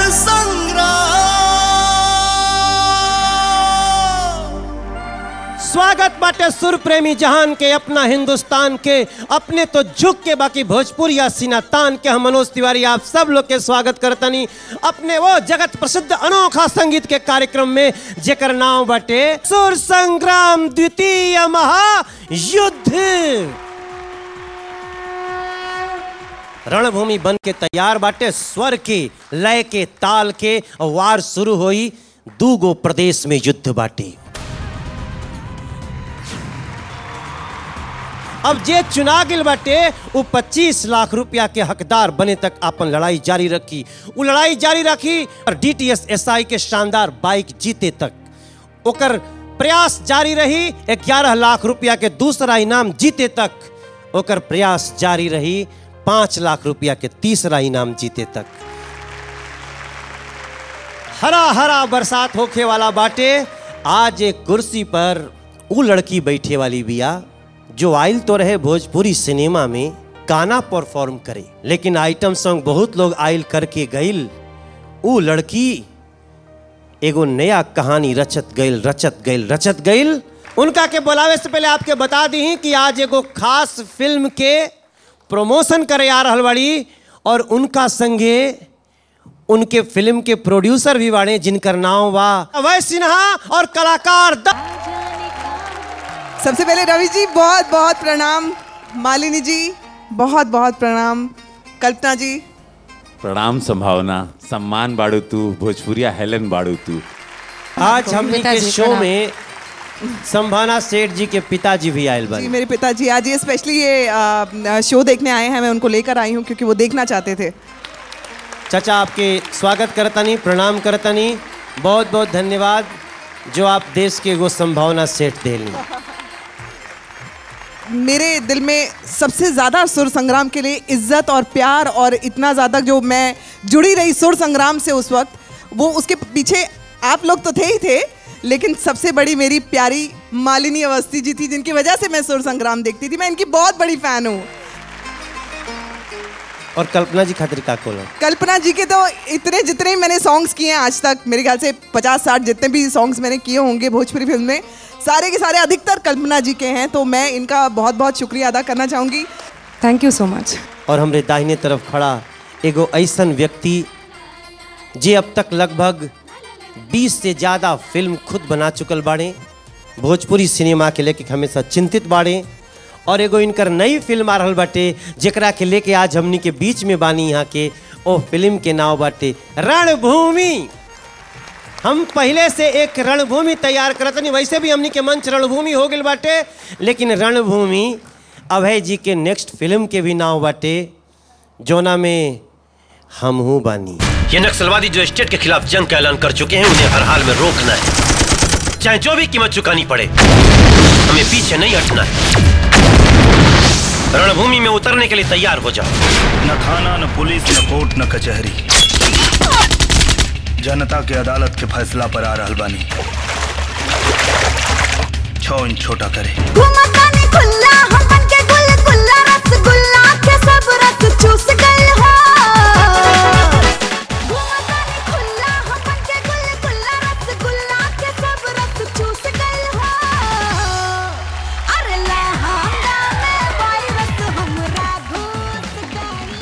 संग्राम स्वागत बाटे सुर प्रेमी जहान के अपना हिंदुस्तान के अपने तो झुक के बाकी भोजपुर या सीना तान के हम मनोज तिवारी आप सब लोग के स्वागत करतनी अपने वो जगत प्रसिद्ध अनोखा संगीत के कार्यक्रम में जेकर नाम बाटे सुर संग्राम द्वितीय महायुद्ध रणभूमि बन के तैयार बाटे स्वर के लय के ताल के वार शुरू होई दूगो प्रदेश में युद्ध बाटे अब जे चुना गिल बाटे वो 25 लाख रुपया के हकदार बने तक अपन लड़ाई जारी रखी वो लड़ाई जारी रखी और डीटीएस एसआई के शानदार बाइक जीते तक ओकर प्रयास जारी रही 11 लाख रुपया के दूसरा इनाम जीते तक ओकर प्रयास जारी रही पांच लाख रुपया के तीसरा इनाम जीते तक हरा हरा बरसात होखे वाला बाटे आज एक कुर्सी पर वो लड़की बैठे वाली बिया जो आइल तो रहे भोजपुरी सिनेमा में गाना परफॉर्म करे लेकिन आइटम सॉन्ग बहुत लोग आइल करके गइल वो लड़की एगो नया कहानी रचत गइल रचत गइल रचत गइल उनका के बुलावे से पहले आपके बता दी कि आज एगो खास फिल्म के प्रमोशन करे आ रहल बाड़ी और उनका संगे उनके फिल्म के प्रोड्यूसर भी बाड़े जिनकर नाम बा अभय सिन्हा और कलाकार द... सबसे पहले रवि जी बहुत बहुत प्रणाम मालिनी जी बहुत बहुत प्रणाम कल्पना जी प्रणाम संभावना सम्मान बाड़ू तू भोजपुरिया हेलन बाड़ू तू आज हमने के पिताजी, शो प्रणाम। में संभाना सेठ जी के पिताजी भी आयल जी बने मेरे पिताजी आज ये स्पेशली ये आ, शो देखने आए हैं मैं उनको लेकर आई हूँ क्योंकि वो देखना चाहते थे चाचा आपके स्वागत करतनी प्रणाम करतनी बहुत बहुत धन्यवाद जो आप देश के एगो संभावना सेठ देली मेरे दिल में सबसे ज़्यादा सुर संग्राम के लिए इज्जत और प्यार और इतना ज़्यादा जो मैं जुड़ी रही सुर संग्राम से उस वक्त वो उसके पीछे आप लोग तो थे ही थे लेकिन सबसे बड़ी मेरी प्यारी मालिनी अवस्थी जी थी जिनकी वजह से मैं सुर संग्राम देखती थी मैं इनकी बहुत बड़ी फ़ैन हूँ और कल्पना जी खातिर का कोला कल्पना जी के तो इतने जितने मैंने सॉन्ग्स किए हैं आज तक मेरे ख्याल से पचास साठ जितने भी सॉन्ग्स मैंने किए होंगे भोजपुरी फिल्म में सारे के सारे अधिकतर कल्पना जी के हैं तो मैं इनका बहुत बहुत शुक्रिया अदा करना चाहूँगी थैंक यू सो मच और हमरे दाहिने तरफ खड़ा एगो ऐसन व्यक्ति जे अब तक लगभग 20 से ज़्यादा फिल्म खुद बना चुकल बाड़े भोजपुरी सिनेमा के लेके हमेशा चिंतित बाड़े और एगो इनकर नई फिल्म आ रहल बाटे जेकरा के लेके आज हमनी के बीच में बानी यहाँ के ओ फिल्म के नाव बाटे रणभूमि हम पहले से एक रणभूमि तैयार करतनी वैसे भी हमनी के मंच रणभूमि हो गई बाटे लेकिन रणभूमि अभय जी के नेक्स्ट फिल्म के भी नाव बाटे जोना में हम हूँ बानी ये नक्सलवादी जो स्टेट के खिलाफ जंग का ऐलान कर चुके हैं उन्हें हर हाल में रोकना है चाहे जो भी कीमत चुकानी पड़े हमें पीछे नहीं हटना है रणभूमि में उतरने के लिए तैयार हो जाओ न थाना न पुलिस न कोर्ट न कचहरी जनता के अदालत के फैसला पर आ रहल बानी छो इंच छोटा करे घुमतानी खुल्ला हमन के गुल गुल्ला रसगुल्ला के सब रस चूस गए हो घुमतानी खुल्ला हमन के गुल गुल्ला रसगुल्ला के सब रस चूस गए हो अरे लहंगा में वायरस हमरा घुस गई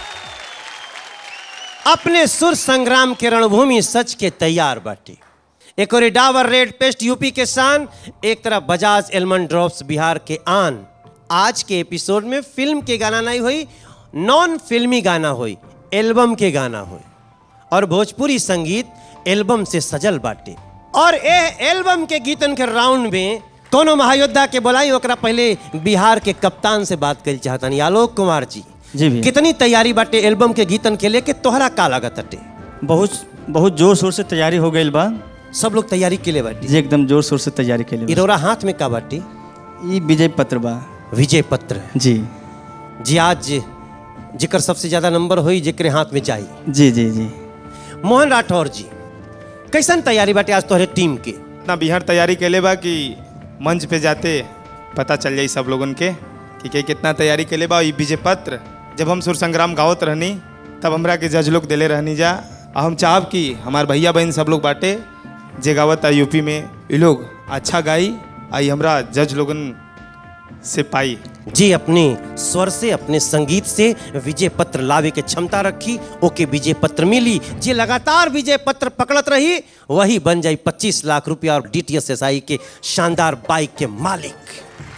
अपने सुर संग्राम के रणभूमि सच के तैयार बाटे एक और डावर रेड पेस्ट यूपी के शान एक तरफ बजाज एलमंड ड्रॉप्स बिहार के आन आज के एपिसोड में फिल्म के गाना नहीं हुई नॉन फिल्मी गाना हुई एल्बम के गाना हुई और भोजपुरी संगीत एल्बम से सजल बाटे और ए एल्बम के गीतन के राउंड में कोनो महायोद्धा के बोलाई ओकरा पहले बिहार के कप्तान से बात कर चाहतनी आलोक कुमार जी जी भैया। कितनी तैयारी बाटे एल्बम के गीतन के लेके तोहरा का लागत अटे बहुत बहुत जोर शोर से तैयारी हो गई बा सब लोग तैयारी के लिए बाटी जी एकदम जोर शोर से तैयारी के लिए इरोरा हाथ में का बाटी ई विजय पत्र बा विजय पत्र जी जी आज जेकर सबसे ज्यादा नंबर होई जेकरे हाथ में जाई जी जी जी मोहन राठौर जी कैसन तैयारी बाटे आज तोहरे टीम के इतना बिहार तैयारी कैले बा कि मंच पे जाते पता चल जाई सब लोगन के कि के कितना तैयारी कैले बा ई विजय पत्र जब हम सुर संग्राम गावत रहनी तब हमरा के जज लोग दिले रहनी जा आ हम चाहब कि हमार भैया बहन सब लोग बाटे जे गावत यूपी में ये लोग अच्छा गाई आई हमरा जज लोगन से पाई जी अपने स्वर से अपने संगीत से विजय पत्र लावे के क्षमता रखी ओके विजय पत्र मिली जे लगातार विजय पत्र पकड़त रही वही बन जाई 25 लाख रुपया और डीटीएस एसआई के शानदार बाइक के मालिक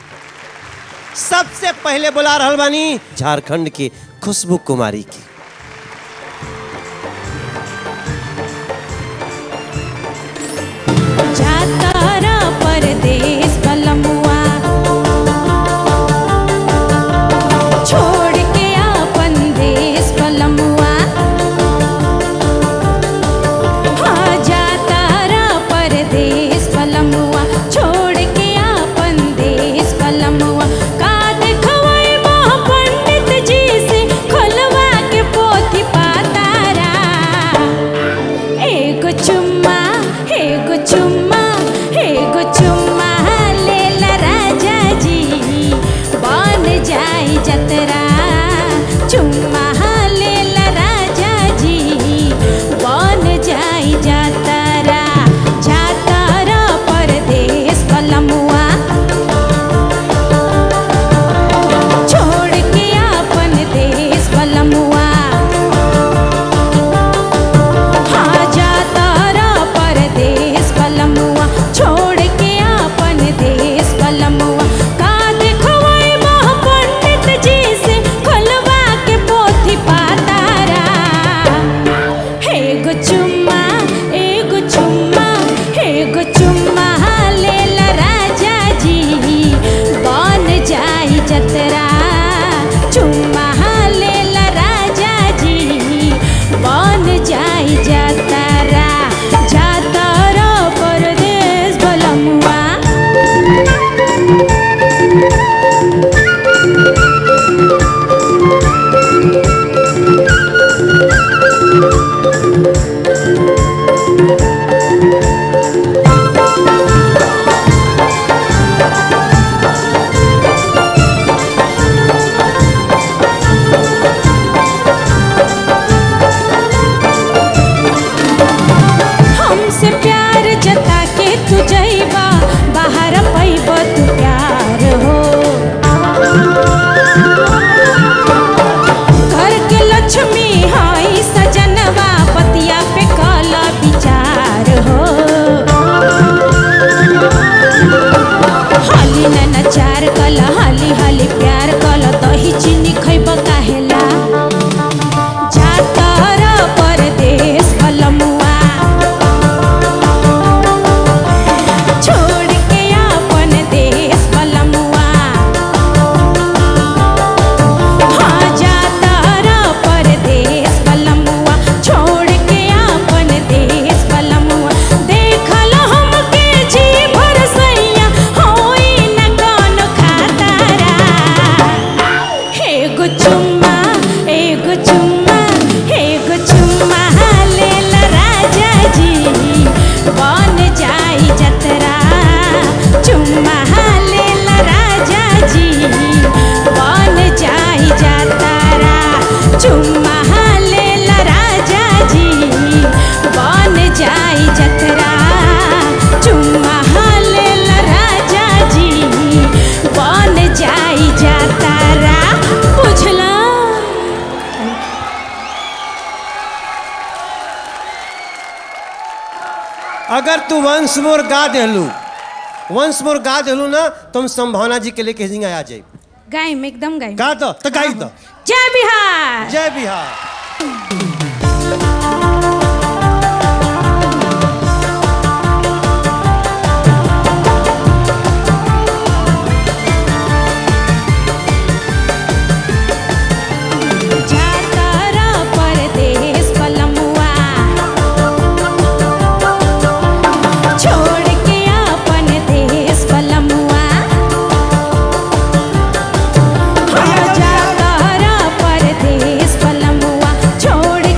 सबसे पहले बुला रहल बानी झारखंड के खुशबू कुमारी की जातारा परदेस पलमुआ छोड़ के आपन देश पलमुआ हाँ जातारा परदेस पलमुआ छोड़ के आपन देश पलमुआ का देखवई मोह पंडित जी से खोलवा के पोथी पातारा एगो चुम्मा एगो चुम्मा एगो चुम्मा लेला राजा जी बन जाई जतरा चुम्मा लेला राजा जी बन जाई जतरा जातरा परदेश पलमुआ छोड़ के आपन देश पलमुआ हाँ जातारा परदेश पलमुआ छोड़ के आपन देश पलमुआ का देखवई मोह पंडित जी से खोलवा के पोथी पातारा एगो चुम्मा एगो चुम्मा एगो चुम्मा लेला राजा जी बन जाई जतरा चुम्मा लेला राजा जी बन जाई जतरा जातरा परदेश बलमुआ हमसे प्यार जता के तू जइबा बाहर पैब तू प्यार हो घर के लक्ष्मी हई सजनवा पतिया पे कल विचार हो हाली नचार कल हाली हाली प्यार कल दही चीनी खैब काहेला जातर परदेश पलमुआ छोड़ के आपन देश पलमुआ हाँ जातर परदेश पलमुआ छोड़ के आपन देश पलमुआ देखल हमके जी भर सैया होई न कौन खातारा एगो चुम्मा एगो चुम्मा एगो चुम्मा लेला राजा जी बन जाई जतरा चुम्मा लेला राजा जी बन जाई जतरा चुम्मा लेला राजा जी बन जाई जतरा चुम्मा लेला राजा जी बन जाई जतरा बुझला अगर तू वंश मोर गा देलू वंश मोर गा देलू ना तुम संभावना जी के लेके हिंगा आ जाए गाइम एकदम गाइम गा दो तो गाई दो जय बिहार जय बिहार जातारा परदेश पलमुआ छोड़ के आपन देश पलमुआ हाँ जातारा परदेश पलमुआ छोड़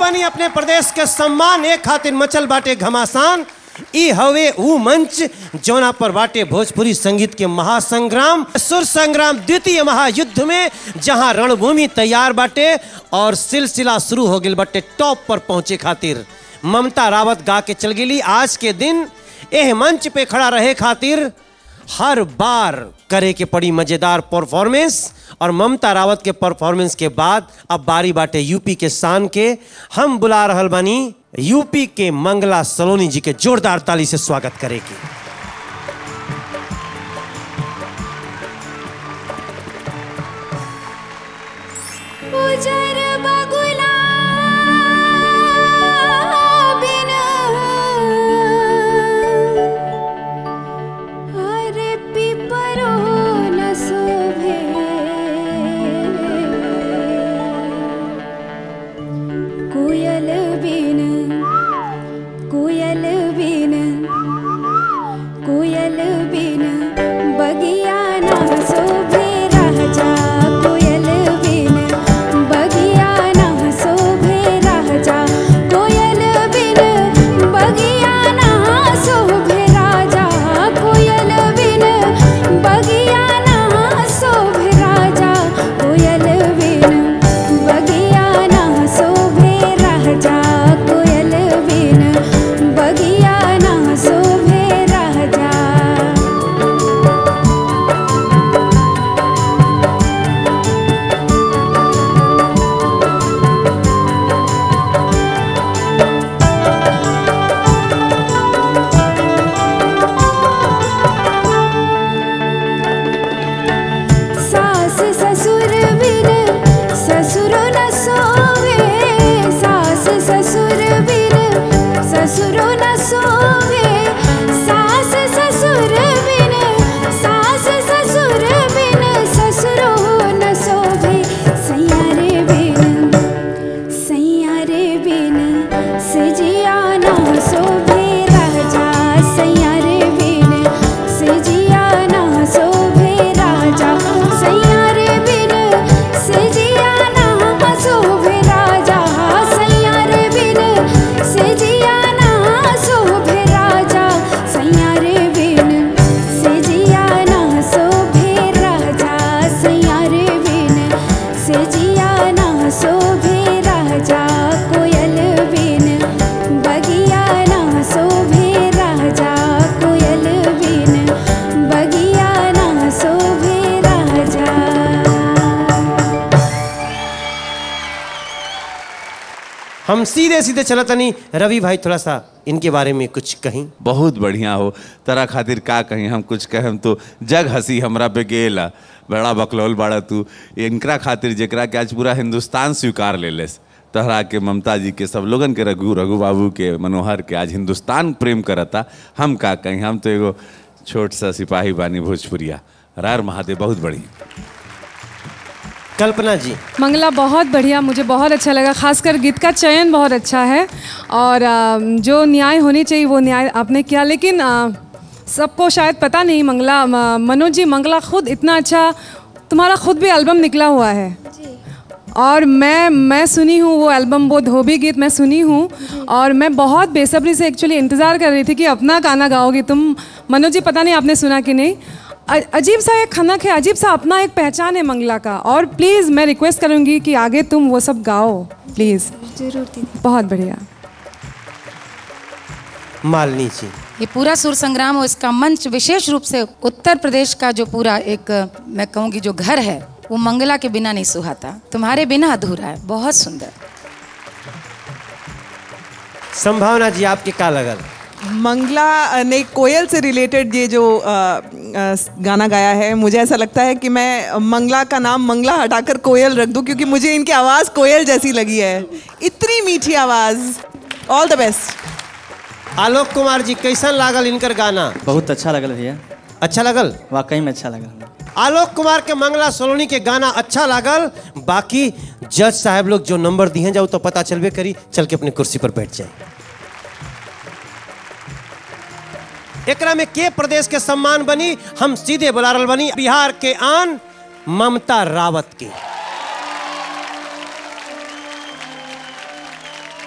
बनी अपने प्रदेश के सम्मान एक खातिर मचल बाटे घमासान ई हवे ऊ मंच जौना पर बाटे भोजपुरी संगीत के महासंग्राम सुर संग्राम द्वितीय महायुद्ध में जहां रणभूमि तैयार बाटे और सिलसिला शुरू हो गई बाटे टॉप पर पहुंचे खातिर ममता रावत गा के चल गेली आज के दिन एह मंच पे खड़ा रहे खातिर हर बार करे के पड़ी मजेदार परफॉर्मेंस और ममता रावत के परफॉर्मेंस के बाद अब बारी बाटे यूपी के शान के हम बुला रहल बानी यूपी के मंगला सलोनी जी के जोरदार ताली से स्वागत करेगी उजर बगुला बिन अरे पिपरो न शोभे कोयल बिन कोयल बिन कोयल बिन बगिया ना शोभे राजा कोयल बिन बगिया ना शोभे राजा कोयल बिन बगिया ना शोभे राजा कोयल बिन बगिया ना शोभे राजा कोयल बिन बगिया ना शोभे राजा कोयल बिन बगिया ना शोभे राजा सास ससुर बिन ससुर न सोवे सास ससुर बिन ससुर न सोवे सास ससुर बिन सास ससुर बिन ससुर न सोवे सैयारे बिन सैयारे बिन सजिया ना शोभे राजा सैयारे बिन सजिया ना शोभे राजा सैयारे बिन सजिया ना शोभे राजा सैयारे बिन सजिया ना शोभे राजा सैयारे बिन सजिया ना शोभे राजा सैयारे बिन सजिया ना शोभे राजा कोयल बिन बगिया ना शोभे राजा कोयल बिन बगिया ना शोभे राजा हम सीधे सीधे चला तनी रवि भाई थोड़ा सा इनके बारे में कुछ कहीं बहुत बढ़िया हो तरा खातिर का कहीं हम कुछ कहें तो जग हंसी हमरा पे गेला बड़ा बकलौल बाड़ा तू इनकरा खातिर जेकरा के आज पूरा हिंदुस्तान स्वीकार ले लेस तहरा के ममता जी के सब लोगन के रघु रघु बाबू के मनोहर के आज हिंदुस्तान प्रेम करता हम का कहीं हम तो एगो छोट सा सिपाही बानी भोजपुरिया रार महादेव बहुत बढ़िया कल्पना जी मंगला बहुत बढ़िया मुझे बहुत अच्छा लगा खासकर गीत का चयन बहुत अच्छा है और अ, जो न्याय होनी चाहिए वो न्याय आपने किया लेकिन अ, सबको शायद पता नहीं मंगला म- मनोज जी मंगला खुद इतना अच्छा तुम्हारा खुद भी एल्बम निकला हुआ है और मैं मैं सुनी हूँ वो एल्बम वो धोबी गीत मैं सुनी हूँ और मैं बहुत बेसब्री से एक्चुअली इंतज़ार कर रही थी कि अपना गाना गाओगी तुम मनोज जी पता नहीं आपने सुना कि नहीं अ- अजीब सा एक खनक है अजीब सा अपना एक पहचान है मंगला का और प्लीज़ मैं रिक्वेस्ट करूँगी कि आगे तुम वो सब गाओ प्लीज़ जरूर दीदी बहुत बढ़िया मालनी जी ये पूरा सुर संग्राम और इसका मंच विशेष रूप से उत्तर प्रदेश का जो पूरा एक मैं कहूँगी जो घर है वो मंगला के बिना नहीं सुहाता तुम्हारे बिना अधूरा है बहुत सुंदर संभावना जी आपके का लगल मंगला ने कोयल से रिलेटेड ये जो अ, अ, गाना गाया है मुझे ऐसा लगता है कि मैं मंगला का नाम मंगला हटाकर कोयल रख दूं क्योंकि मुझे इनकी आवाज़ कोयल जैसी लगी है इतनी मीठी आवाज़ all the best Alok Kumar ji कैसन लागल इनकर गाना बहुत अच्छा लगल भैया अच्छा लगल वाकई में अच्छा लगल आलोक कुमार के मंगला सोलोनी के गाना अच्छा लागल बाकी जज साहब लोग जो नंबर दिए जाओ तो पता चलबे करी चल के अपनी कुर्सी पर बैठ जाए एकरा में के प्रदेश के सम्मान बनी हम सीधे बुला रहल बनी बिहार के आन ममता रावत के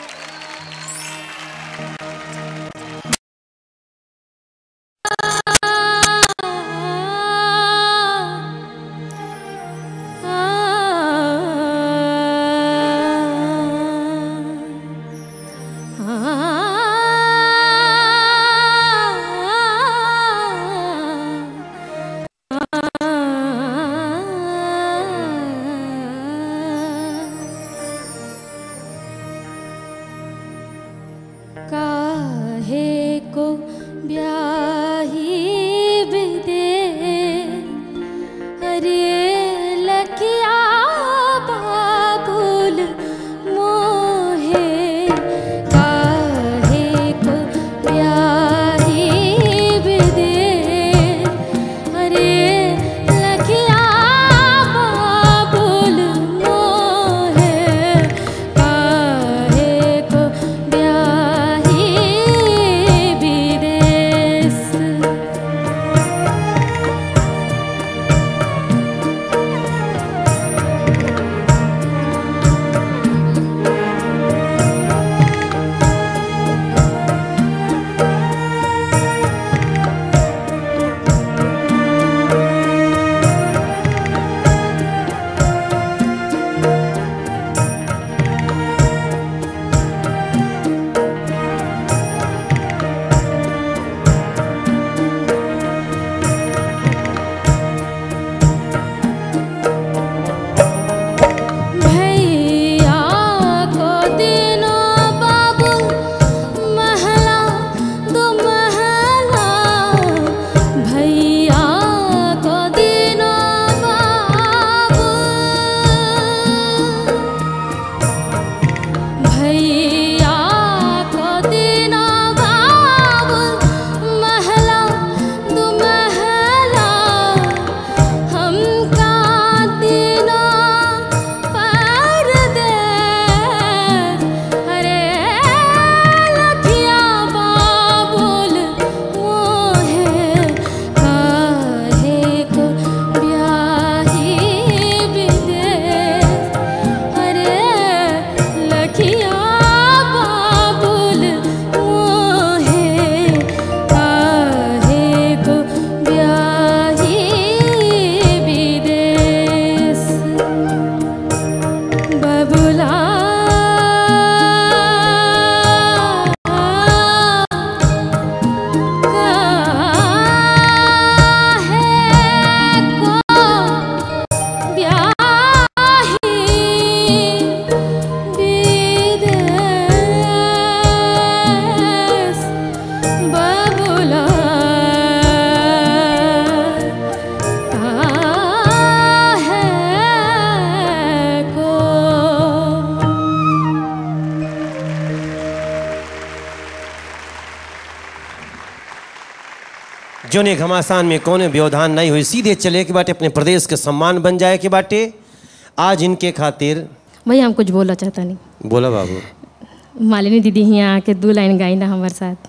जोने घमासान में कौने व्यवधान नहीं हुई सीधे चले के बाटे अपने प्रदेश के सम्मान बन जाए के बाटे आज इनके खातिर भैया हम कुछ बोलना चाहता नहीं बोला बाबू मालिनी दीदी यहाँ आके दो लाइन गाई ना हमारे साथ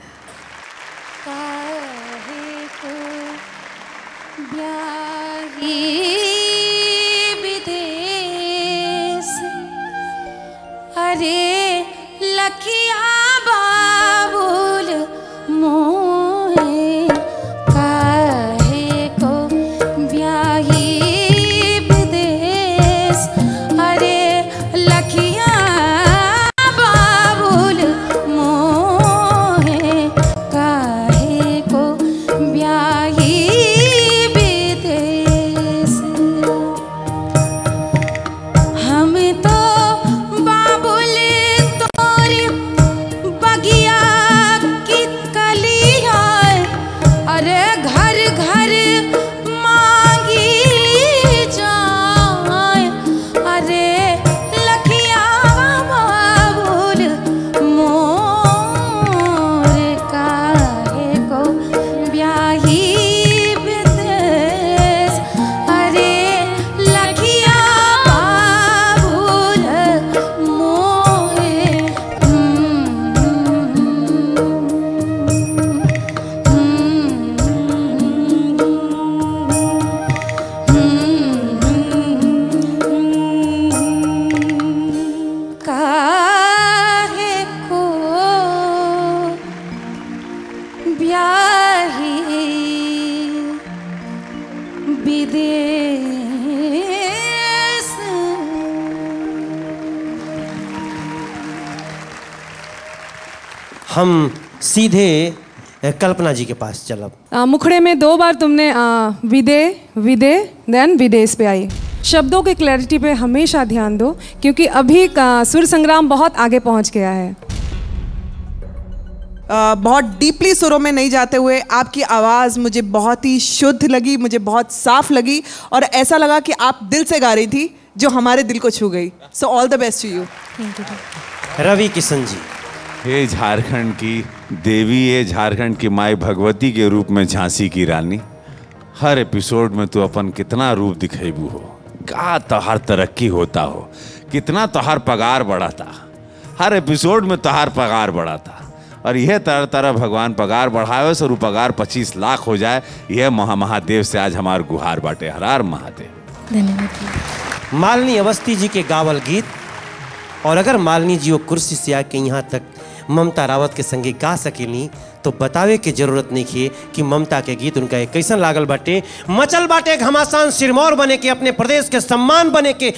विदेश अरे लखिया बाबुल मोहे काहे को ब्याही विदेश अरे लखिया बाबुल मोहे काहे को ब्याही विदेश हम तो बाबुल तोरी बगिया की कलिया अरे घर घर मांगी जाए अरे लखिया बाबुल मोर काहे को ब्याही विदेश अरे लखिया बाबुल मोहे काहे को ब्याही विदेश हम सीधे अ, कल्पना जी के पास चलब आ, मुखड़े में दो बार तुमने आ, विदे विदे देन विदेश पे आई शब्दों की क्लैरिटी पे हमेशा ध्यान दो क्योंकि अभी का सुर संग्राम बहुत आगे पहुंच गया है अ, बहुत डीपली सुरों में नहीं जाते हुए आपकी आवाज़ मुझे बहुत ही शुद्ध लगी मुझे बहुत साफ लगी और ऐसा लगा कि आप दिल से गा रही थी जो हमारे दिल को छू गई so all the best to you Ravi Kishan ji हे झारखंड की देवी ये झारखंड की माई भगवती के रूप में झांसी की रानी हर एपिसोड में तू अपन कितना रूप दिखेबू हो का तोहार तरक्की होता हो कितना तोहार पगार बढ़ाता हर एपिसोड में तोहार पगार बढ़ाता और यह तरह तरह भगवान पगार बढ़ावे से रू पगार पच्चीस लाख हो जाए यह महा महादेव से आज हमार गुहार बाटे हरार महादेव धन्यवाद मालिनी अवस्थी जी के गावल गीत और अगर मालिनी जी वो कुर्सी से आके यहाँ तक ममता रावत के संगे गा सकेली तो बतावे के जरूरत नहीं है कि ममता के गीत उनका एक कैसन लागल बाटे मचल बाटे घमासान सिरमौर बने के अपने प्रदेश के सम्मान बने के